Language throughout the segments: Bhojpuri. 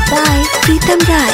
by Pritam Rai.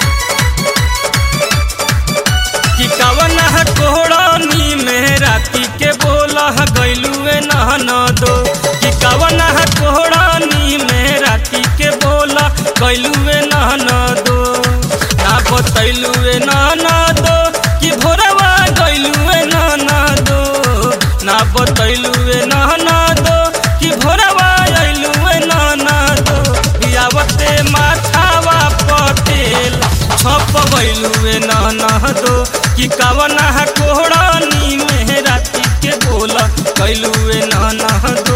कि कवन कोहड़नी में राती के बोला गैलुए नहन दो कि कवन कोहड़नी में राती के बोला गैलुए नहन दो ना बतैलुए नहन दो कि भोरवा गैलुए नहन दो ना बतैलुए नहन दो कि भोरवा अइलुए नहन दो बियावते माथावा पटेल छप गइलुए नहन दो कि कवना कोहड़नी में राती के बोला कैलुए नहन दो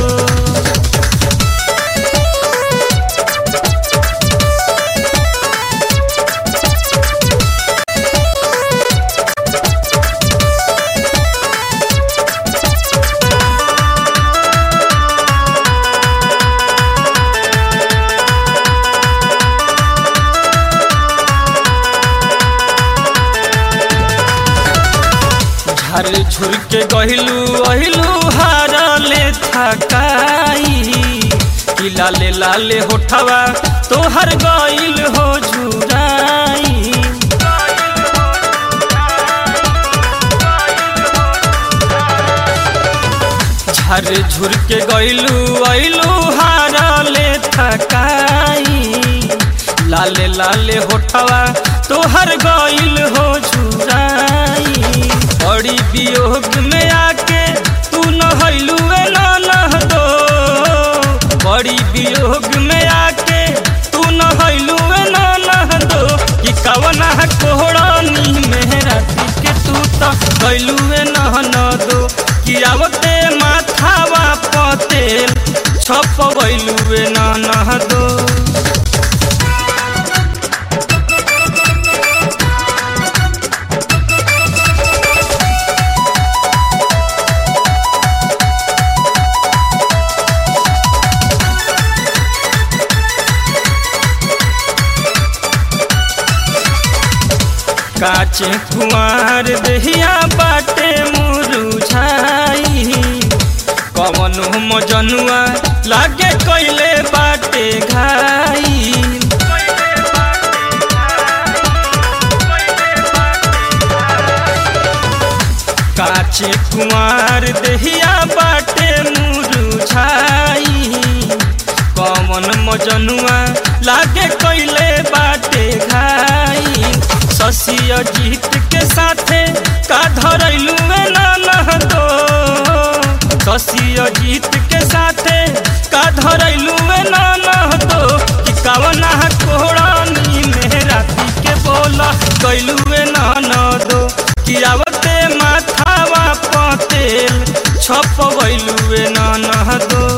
झर झुर के गहिलू अहिलू हारले थकाई कि लाले लाले होठवा तोहर गइल हो झुराई झर झुर के गइलू अइलू हारले थकाई लाले लाले होठवा तोहर गइल हो झुराई बड़ी वियोग में आके तू नहलू नह दो बड़ी वियोग में आके तू नहलू नह दो कि कवना कोहड़नी में राती के तू तो गइलू नहन दो कि आवते माथावा पतेल छप गइलू नह दो काचे कुमार देहिया बाटे मुरुझाई कवन मजनुआ लागे कैले बाटे घाई काचे कुमार देहिया बाटे मुरुझाई कवन मजनुआ लागे कैले बाटे घाई शशि अजीत के साथे का धरैलू नह दो शशि अजीत के साथे का धरैलू नह दो कि कवना कोहड़नी में राती के बोला कैलू नन दो कि आवते माथावा पतेल छप गइलू नन दो